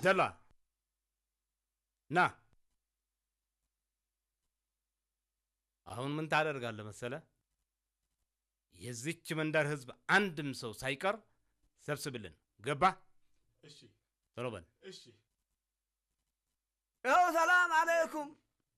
አብደላ ና። አሁን ምን ታደርጋለህ መሰለ? የዚች መንደር ህዝብ አንድም ሰው ሳይቀር ሰብስብልን። ገባ? እሺ ቶሎ በል። እሺ ያው ሰላም አለይኩም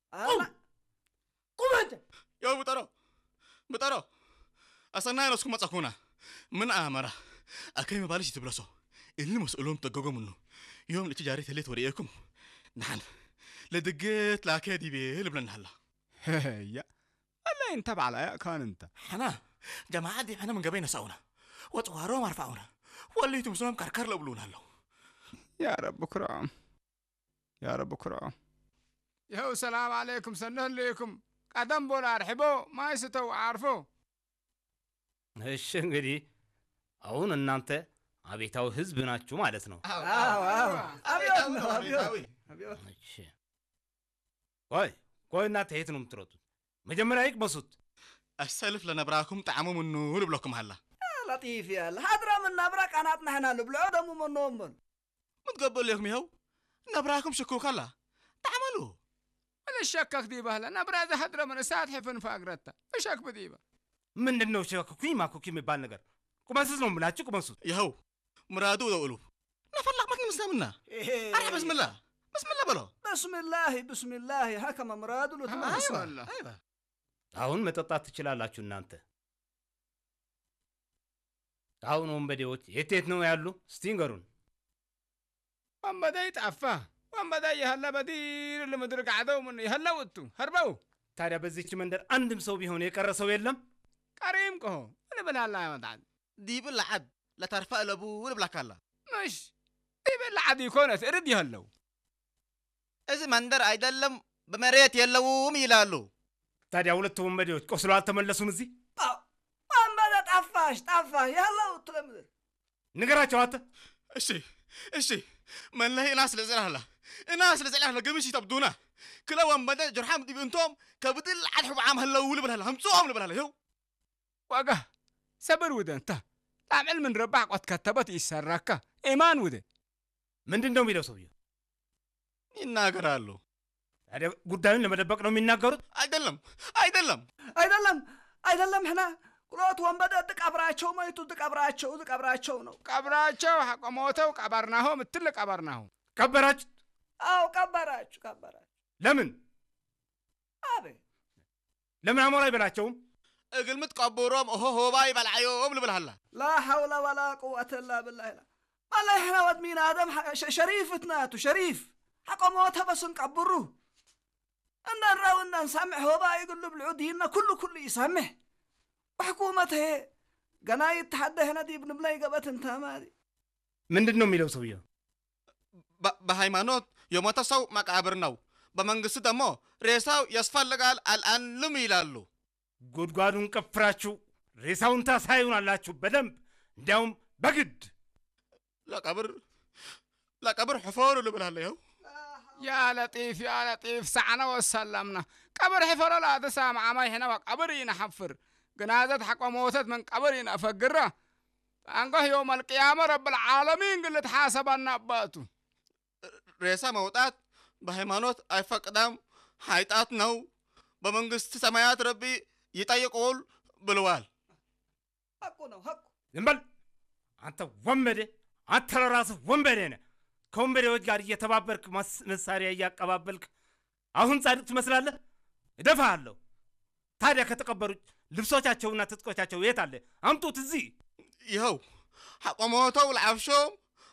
ቁም አንተ ያው ብጠሮ ብጠሮ አሰናይ ነስኩ መጻኩና ምን አመራ አከይ መባልሽ ትብለሶ እሊ መስኡሎም ተገጎምኑ ዮም ልቺ ጃሪ ተሌት ወሪኤኩም ናን ለድገት ላከ ዲቤ ልብለናሃላ هيا الله انت على كان انت حنا جماعة دي حنا من قبينا ساونا وطوارهم ارفعونا وليتم سلام كركر لبلونا له يا رب كرام يا رب كرام يهو سلام عليكم سنه ليكم قدم بولا ارحبو ما يستو عارفو እሺ እንግዲህ አሁን እናንተ አቤታዊ ህዝብ ናችሁ ማለት ነው። አዎ አዎ አብዮት ነው አብዮት አብዮት እሺ ቆይ ቆይ፣ እናንተ የት ነው የምትሮጡት? መጀመሪያ ይቅመሱት። السلف لنبراكم طعموا منه لبلوكم هلا لطيف يلا هدرة من نبرة قناتنا هنا لبلعو دمو من نومن متقبل لكم يهو نبراكم شكوك هلا تعملوا ولا الشكك دي بهلا نبرا ذا هدرة من ساعة حفن فاقرتا مشاك بديبة ምንድን ነው ሸኩኩኝ ማኩኪ የሚባል ነገር? ቁመሱት ነው የምላችሁ፣ ቁመሱት። يهو مرادو ذو نفلق ما مسلمنا أنا بسم الله بسم الله بلو بسم الله بسم الله هكما مراد له تمام أيوة والله أيوة አሁን መጠጣት ትችላላችሁ እናንተ። አሁን ወንበዴዎች የት የት ነው ያሉ? እስቲ ንገሩን። وان بدا يتعفى وان بدا يهلا بدير اللي مدرك عدو من يهلا وتو هربو ታዲያ በዚች መንደር አንድም ሰው ቢሆን የቀረ ሰው የለም? كريم كهو انا بلا الله يا مدعد دي بالعد لا ترفع لابو ولا بلاك هلا مش دي بلا عاد يكون ترد يهلو إذا مندر አይደለም በመሬት የለውም ይላሉ ታዲያ ሁለቱ ወንበዴዎች ቆስሎ አልተመለሱም? እዚህ وان بدا طفاش طفاش يلا وتلمذ ንገራቸው አንተ። እሺ እሺ መለህ እናስ ለዘላላ እናስ ለዘላላ ገምሽ ተብዱና ክለወን በደ ጀርሓም ዲብንቶም ከብድል ዓድሑ ብዓም ህለው ልብልሃላ ህምፅኦም ልብልሃላ ይው وقه سبر وده انت تعمل من ربع قد كتبت يسرك ايمان وده ምንድን ነው የሚለው ሰውዬው? ይናገራሉ ታዲያ ጉዳዩን ለመደበቅ ነው የሚናገሩት? አይደለም አይደለም አይደለም አይደለም ህና ቁሎት ወንበደ ትቀብራቸው መይቱ ትቀብራቸው ትቀብራቸው ነው ቀብራቸው ሐቆሞተው ቀበርናሆ ምትል ቀበርናሆ ቀበራችሁ? አው ቀበራችሁ ቀበራችሁ ለምን አቤት ለምን አሞራ አይበላቸውም? እግል ምትቀብሮም እሆ ሆባይ በልዓዮም ልብልሃላ لا حول ولا قوة إلا بالله لا والله إحنا ود مين آدم ح- ش- شريف اتناتو شريف حقا موتها بس نقبروه إن نراو إن نسمع هو بقى يقول له بالعودينا كله كله يسمع وحكومته قنا يتحدى هنا دي ابن بلاي قبت انت ما دي ምንድን ነው የሚለው ሰውየው? በ- በሃይማኖት የሞተ ሰው መቃብር ነው በመንግስት ደግሞ ሬሳው ያስፈልጋል አልአንልም ይላሉ ጉድጓዱን ቀፍራችሁ ሬሳውን ታሳዩናላችሁ በደንብ እንዲያውም በግድ ለቀብር ለቀብር ሕፈሩ ልብልሃላ ይው يا لطيف يا لطيف سعنا وسلمنا قبر حفر لا تسام عماي هنا وقبر ينحفر جنازة حق موتت من قبر ينفقرة أنقه يوم القيامة رب العالمين قلت حاسبنا أباتو ሬሳ መውጣት በሃይማኖት አይፈቅዳም ኃይጣት ነው በመንግስት ሰማያት ረቢ ይጠይቁል ብለዋል حقنا حق ዝም በል አንተ ወንበዴ፣ አንተ ለራስህ ወንበዴ ነህ። ከወንበዴዎች ጋር እየተባበርክ መስ- መሳሪያ እያቀባበልክ አሁን ጻድቅ ትመስላለህ። እደፋሃለሁ። ታዲያ ከተቀበሩት ልብሶቻቸውና ትጥቆቻቸው የት አለ? አምጡት እዚህ። ይኸው ሐቆሞተው ለዓፍሾም